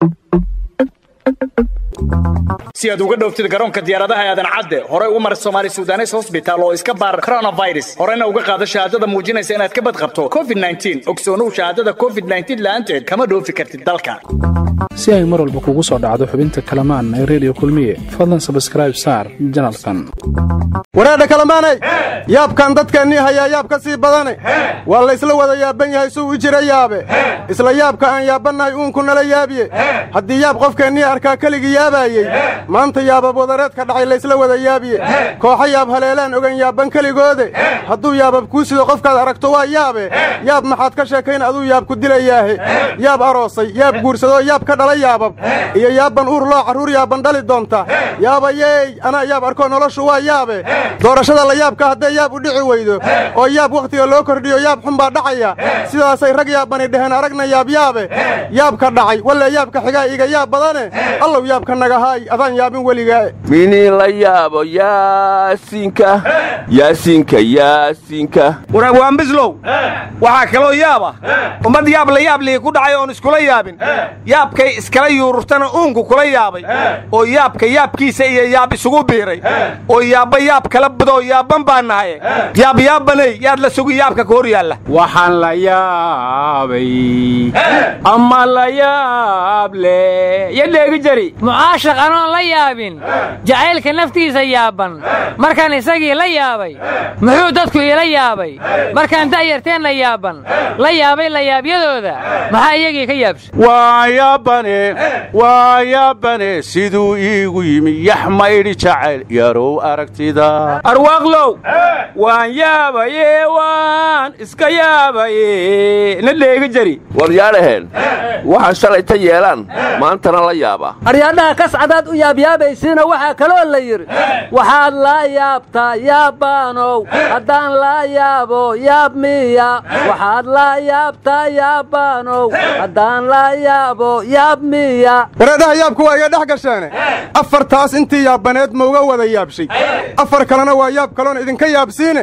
si aad uga dhowftid garoonka diyaaradaha aadan cadde horey u mar somaali sudanes hosbitaal oo iska baar coronavirus horena uga qaado shahaadada muujinaysa inaad ka badqabto covid ogsoonow shahaadada covid la'aanteed kama dhoofi kartid dalka si ay mar walba kugu soo dhacdo xubinta kalamaan ee redio kulmiye fadlan sabskraib saar janalkan wareedha kalamaanay yaabkan dadkeennii hayaa yaab ka sii badane waa laysla wada yaaban yahay suu u jira yaabe isla yaabka aan yaabbannahay uunku nala yaabiye haddii yaab qofkeennii arkaa keligii yaabaayey maanta yaabab wadareedka dhacay laysla wada yaabiye kooxo yaab haleelaan ogan yaabban keligoode hadduu yaabab kuu sido qofkaad aragto waa yaabe yaab maxaad ka sheekayn aduu yaab ku dilayaahe yaab aroosay yaab guursadoo yaab ka dhala yaabab iyo yaabban uur loo carruur yaabban dhali doonta yaabayey anaa yaab arkoo noloshu waa yaabe doorashada la yaabka hadday yaab u dhici weydo oo yaab wakhtiga loo kordhiyo yaab xun baa dhacaya sidaasay rag yaabbani dhaheen aragna yaabyaabe yaabka dhacay walle yaabka xigaa iga yaab badane allow yaabka nagahaay adaan yaabin weligaa minii la yaabo yaasinka yaasinka yaasinka waraagwaanbislow waxaa kaloo yaaba ummad yaab la yaab lihi ku dhacay oon iskula yaabin yaabkay iskala yuururtana uunku kula yaabay oo yaabka yaabkiisa iyo yaab isugu biiray oo yaabba yaab kala budoo yaabban baa nahaye yaab yaabbanay yaad la sugi yaabka ka hor yaalla waxaan la yaabay ama la yaab le yadheegi jari mucaashaq anoon la yaabin jacaylka naftiisa yaabban markaan isagii la yaabay muxuu dadku iila yaabay markaan da'yarteenna yaabban la yaabay layaabyadooda maxaa iyagii ka yaabsha waa yaabane waa yaabane siduu iigu yimi yax maydhi jacayl yarow aragtida arwaaqlow waan yaabaye waan iska yaabaye na dheegi jari war yaadhaheen waxaan shalayta yeelaan maantana la yaabaa aryaadhaha kascadaad u yaabyaabaysiina waxaa kaloo la yidhi waxaad laa yaabtaa yaabbaanow haddaan laa yaabo yaab miya waxaad laa yaabtaa yaabbaanow haddaan laa yaabo yaab miya wareedhaha yaabku waa iga dhex gasheene afartaas intii yaabbaneed ma uga wada yaabshay afar kalena waa yaab kaloon idinka yaabsiine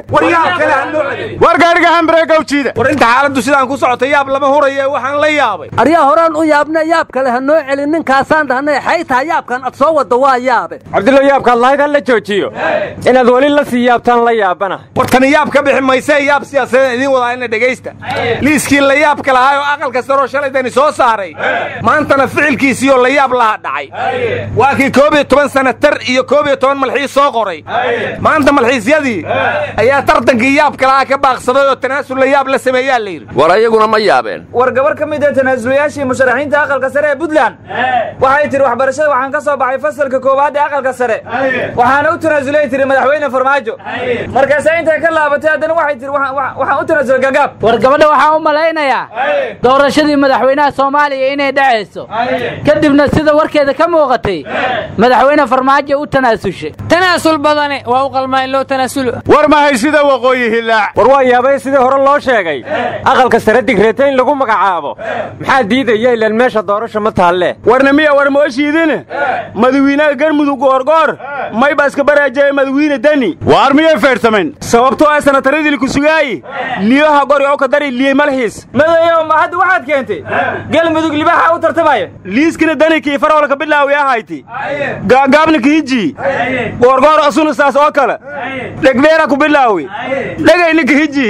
war gaadhiga hambareegawjiida war inta xaaladdu sidaan ku socota yaab lama huraye waxaan la yaabay aryaa horaan u yaabna yaab kale ha noo celin ninkaasaan dhahnay xay taha yaabkan ad soo wadda waa yaabe cabdillo yaabkaad lahayd ha la joojiyo inaad weli la sii yaabtaan la yaabana war tani yaab ka bixi maysee yaab siyaasadeed idiin wadaa ina dhegaysta liiskii la yaabka lahaa oo aqalka saroo shalaydani soo saaray maantana ficilkiisiioo la yaab laha dhacay waa kii koob iyo toban sanatar iyo koob iyo toban malxiis soo qoray maanta malxiisyadii ayaa tartankii yaabka lahaa ka baaqsaday oo tanaasul la yaab la sameeyaa la yidhi war ayaguna ma yaabeen war gabar ka mid ee tanaasulayaashii musharaxiinta aqalka sare ee puntland waxay tidhi waxbarashada waxaan ka soo baxay fasalka koowaad ee aqalka sare waxaana u tanaasulay tihi madaxweyne farmaajo markaase intay ka laabatay haddana waxay tihi waxaan u tanaasulay gagaab war gabadha waxaan u malaynayaa doorashadii madaxweynaha soomaaliya inay dhacayso kadibna sida warkeeda ka muuqatay madaxweyne farmaajo u tanaasushay tanaasul badane waa u qalmaa in loo tanaasulo war mahay sida waqooyi hilaac war waa yaabay sidii hore loo sheegay aqalka sare digreeta in lagu magacaabo maxaa diidaya ilaan meesha doorasha ma taalle warna miya war mooshiidine madawiinaha garmudug goorgoor mayba iska baraajaya madawiine dani waar miyay feedhsamayn sababtoo ah sanataradii ku sugaayi liibaha gori oo ka dari liye malxiis madayow ma hadda waxaad keentay galmudug libaxa u tartamaya liiskina dani kii farolka bilaawi ahayti gaagaabna kiiji goorgoor asuna saas oo kale dhegdheera ku bilaawi dhegayna kiiji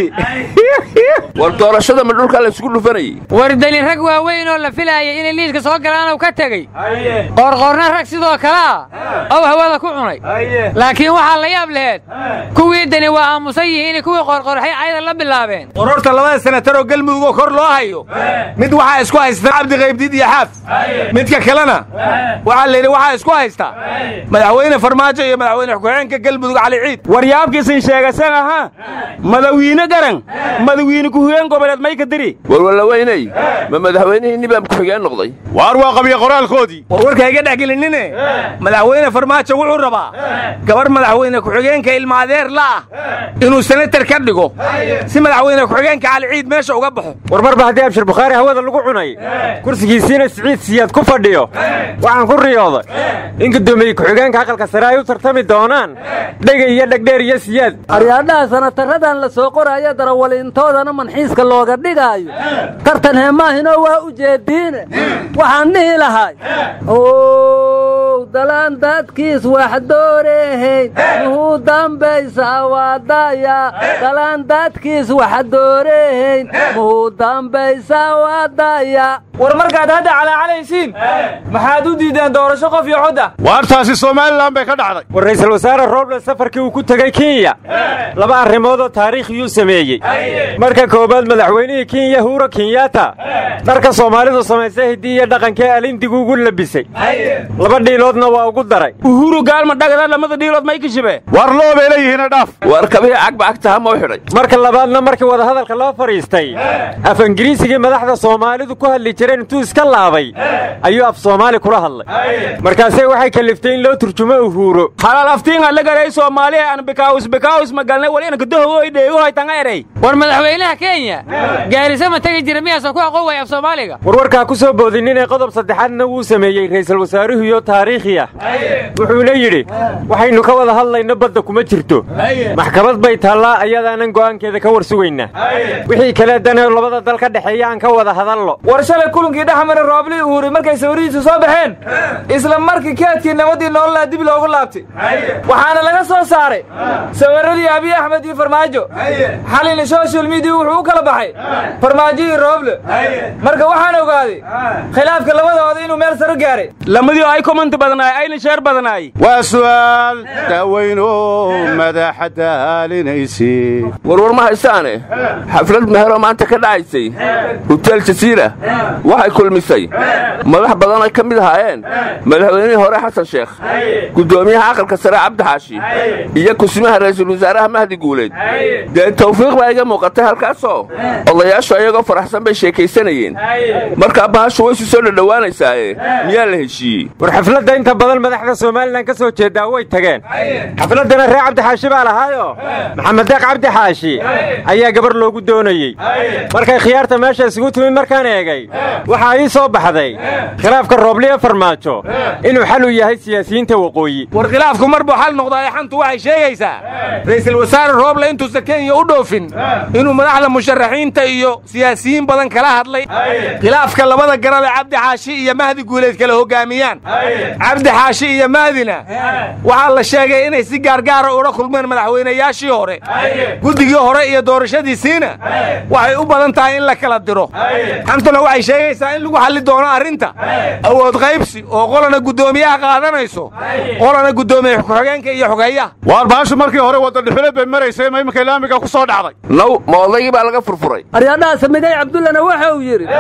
war doorashada ma dhulkaa laysugu dhufanayey war dani rag waaweyn oo la filaayay inay liiska soo galaanuu ka tegey qoorqoorna rag sidoo kalea ow hawada ku cunay laakiin waxaa la yaab laheed kuwii dani waa aamusan yihiin kuwii qoorqoorxay cayda la bilaabeen qororta labada senataroo galmudugoo kor loo hayo mid waxaa isku haystaa cabdiqaybdiid iyo xaaf midka kalena waxaa la yidhi waxaa isku haystaa madaxweyne farmaajo iyo madaxweyne ku-xigeenka galmudug cali ciid war yaabkiisin sheegasan ahaa madawiine garan madawiine ku-xigeen goboleed may ka diri warwalaweyney ma madaxweynihii nibaam ku-xigeen noqday waar waa qabya qoraalkoodii war warka iga dhex gelinine madaxweyne farmaajo wuxuu rabaa gabar madaxweyne ku-xigeenka ilma adeer la ah inuu senatar ka dhigo si madaxweyne ku-xigeenka cali ciid meesha uga baxo war marba haddii abshir bukhaari hawada lagu cunay kursigiisiina siciid siyaad ku fadhiyo waxaan ku riyooday in guddoomiye ku-xigeenka aqalka sare ay u tartami tartami doonaan dhega iyo dhegdheer iyo siyaad aryaadhaha sanataradan la soo qoraayo darawaliintoodana manxiiska looga dhigaayo tartan heemaahinoo waa u jeediine waxaan dhihi lahay ow dalaan dadkiis wax dooreehayn muhuu dambaysaa waadaya dalaan dadkiis wax dooreehayn muhuu dambaysaa waadaya war markaad hadda calaacalaysiin maxaad u diideen doorasho qof iyo cod ah waartaasi somalilan bay ka dhacday war ra'iisul wasaare roble safarkii uu ku tegey kenya laba arrimoodoo taariikhiyuu sameeyey marka koowaad madaxweynihii kenya huuro kenyatta dharka soomaalidu samaysay hiddii iyo dhaqankee alindigu ugu labisay laba dhiiloodna waa ugu daray uhuru gaalma dhagada lamada dhiilood may kashibe war loo bay leeyihiina dhaaf waar kabihii cagba agtaha ma u xidhay marka labaadna markii wadahadalka loo fadhiistay af ingiriisigii madaxda soomaalidu ku hadli jireen intuu iska laabay ayuu af soomaali kula hadlay markaasee waxay kaliftay in loo turjumo uhuuro halal aftiinga lagalay soomaaliya aan bikaawis bikaawis magalnay wali inka dahowoy dheeguhay tanga erey war madaxweynaha kenya gaarisa ma tegi jira miyaasan ku aqoon way af soomaaliga warwarkaa ku soo boodin inay qodob saddexaadna wuu sameeyey ra'iisul wasaaruhuyo taariikhi ah wuxuuna yidhi waxaynu ka wada hadlayno badda kuma jirto maxkamad bay taallaa ayadaanan go'aankeeda ka war sugaynaa wixii kale danee labada dal ka dhexeeya aan ka wada hadallo war shalay kulankii dhexmara roobli uhuuri markay sawirihiisu soo baxeen isla markii keedkii nabadii nololaa dib loogu laabtay waxaana laga soo saaray sawiradii abiy axmed iyo farmaajo xalina social media wuxuu u kala baxay farmaajo iyo rooble marka waxaan ogaaday khilaafka labadooda inuu meel saro gaaray lamadii ay komanta badnaay ayna sheer badnaay waa su'aal daaweyno madaxa daalinaysi warwar ma haystaane xaflad meheroo maanta ka dhacaysay hotel jasiira waxay kulmisay madax badan ay ka mid ahaayeen madaxweynihii hore xasan sheekh guddoomiyaha aqalka sare cabdi xaashi iyo kusimaha ra'iisul wasaaraha mahdi guuleed dee tawfiiq baa iga muuqatay halkaasoo odayaashu ayagoo faraxsan bay sheekaysanayeen markaa bahashu way isu soo dhadhowaanaysaaye miyaa la heshiiyey war xafladda inta badan madaxda somalilan ka soo jeedaa way tageen xafladdana reer cabdi xaashi baa lahaayo maxamed deeq cabdi xaashi ayaa gabar loogu doonayey markay khiyaarta meesha isugu timid markaan eegay waxaa ii soo baxday khilaafka roobliye farmaajo inuu xal u yahay siyaasiyiinta waqooyi war khilaafku mar buu xal noqdaa ee xantu waxay sheegaysaa ra'iisul wasaare rooble intuusan kenya u dhoofin inuu madaxda musharaxiinta iyo siyaasiyiin badan kala hadlay khilaafka labada garab ee cabdi xaashi iyo mahdi guuleed kala hoggaamiyaan cabdi xaashi iyo mahdina waxaa la sheegay inay si gaargaara ula kulmeen madaxweynayaashii hore guddigii hore iyo doorashadiisiina waxay u badan tahay in la kala diro xantuna waxay sheegaysaa in lagu xalli doono arrinta awood qaybsi oo qolana guddoomiyaha qaadanayso qolana guddoomiye ku-xigeenka iyo xogeeyaha waar bahashu markii hore wadadhexule bay maraysay ma iminka laamiga ku soo dhacday naw ma odaygii baa laga furfuray aryaadhaha samigay cabdullana waxa uu yidhi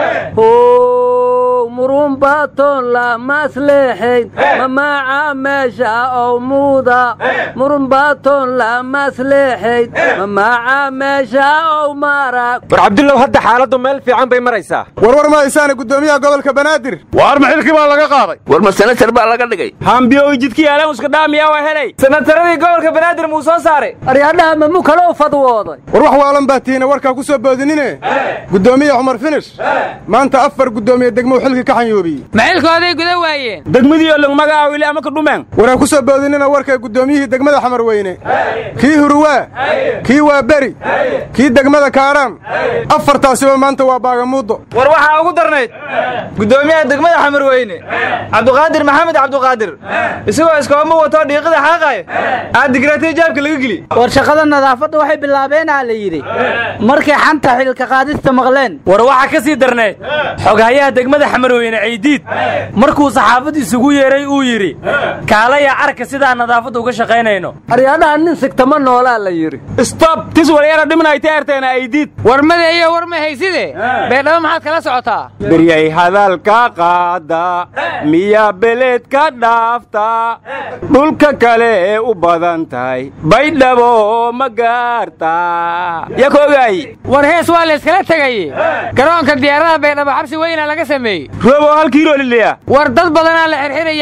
ow murunbaatoon la masleexayn mamaaca meesha ow muuda murunbaatoon la masleexayn mamaaca meesha ow maarag war cabdullow hadda xaaladdu meel fiican bay maraysaa warwar ma haysaane guddoomiyaha gobolka banaadir waar maxilkii baa laga qaaday war ma senatar baa laga dhigay hambiyo jidkii yaaleen iska dhaamiyaa waa helay sanataradii gobolka banaadir muu soo saaray aryaadhaha mamu kale u fadwooday war wax waalan baa tihiina warkaa ku soo boodinine guddoomiye cumar finish maanta afar guddoomiye degmou xilkii ka xanyoobiyey maxilkooday guda waayeen degmadiioo lagmagaa wili ama ka dhumeen waraan ku soo boodinina warka guddoomiyihii degmada xamar weyne kii huruwaa kii waa beri kii degmada kaaraan afartaasiba maanta waa baagamuuddo war waxaa ugu darnayd guddoomiyaha degmada xamarweyne cabduqaadir maxamed cabduqaadir isagoo iskooma wato dhiiqada xaaqaya aad digratay jaabka laga geli war shaqada nadaafadda waxay bilaabeenaa la yidhi markay xanta xilka qaadista maqleen war waxaa ka sii darnayd xoghayaha degmada xamarweyne caydiid markuu saxaafad isugu yeeray uu yidhi kaalaya arka sidaa nadaafadda uga shaqaynayno aryaadhaha nin sigtama noolaa la yidhi stop tis walyara dhimnayta erteena aydiid war madeeyo war ma hayside beedhabo maxaad kala socotaa beryay hadalka qaada miyaa beled ka dhaafta dhulka kale ee u badan tahay baydhabo ma gaarta yakogaay war hees waa la yskala tegaye garoonka diyaaradaha baydhabo xabsi weyna laga sameeyey roobo hal kiilo liliya war dad badanaa la xirxirayaa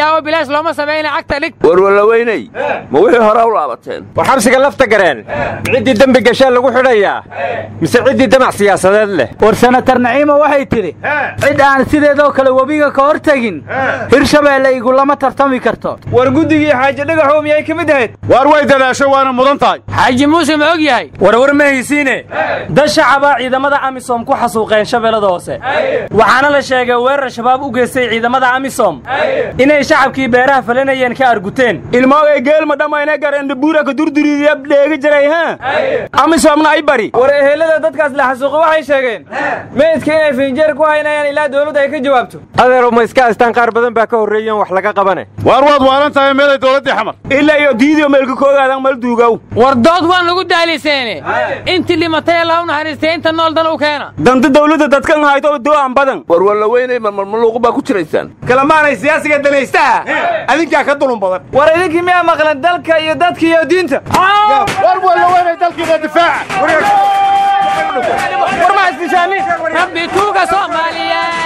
oo bilaash looma samayna cagta dhig warwalaweyney ma wixii hore u laabateen war xabsiga lafta gareen ciddii dembi gashaa lagu xidhayaa mise ciddii damac siyaasadeed leh war senatar naciima waxay tidhi cid aan sideedoo kale webiga ka hor tegin hirshabeelle igulama tartami karto war guddigii xaaji dhagaxow miyay ka mid ahayd waar way dadaasho waana mudan tahay xaaji muuse ma og yahay warwar ma haysiine dad shacabaa ciidamada amisom ku xasuuqeen shabeellada hoose waxaana la sheegay weerar shabaab u geystay ciidamada amisom inay shacabkii beeraha falanayeen ka arguteen ilmoogay geelma dhammayna garendhabuuraka durduriidiya dheegi jiray ha amisomna ay bari war ehelada dadkaas la xasuuqay waxay sheegeen meydka inay finjeer ku haynayaan ilaa dawladda ay ka jawaabto adeerow ma iska astaan qaar badan baa ka horreeyen wax laga qabane waar waad waalan tahay meeday dowladdii xamar ilaa iyo diidiyo meelka koogaadan mal duugow war dood waan lagu daaliseene intii dhimatay allah u naxariistay inta nool dan u keena danta dawladda dadkan hayto do'an badan warwalaweyney marmarmaluuqu baa ku jiraysaan kalamaanay siyaasiga danaystaha adinkaa ka dulun badan war idinkii miyaa maqlan dalka iyo dadka iyo diinta warwalaweyney dalkiina difaaca rabbi tuuga soomaaliyeed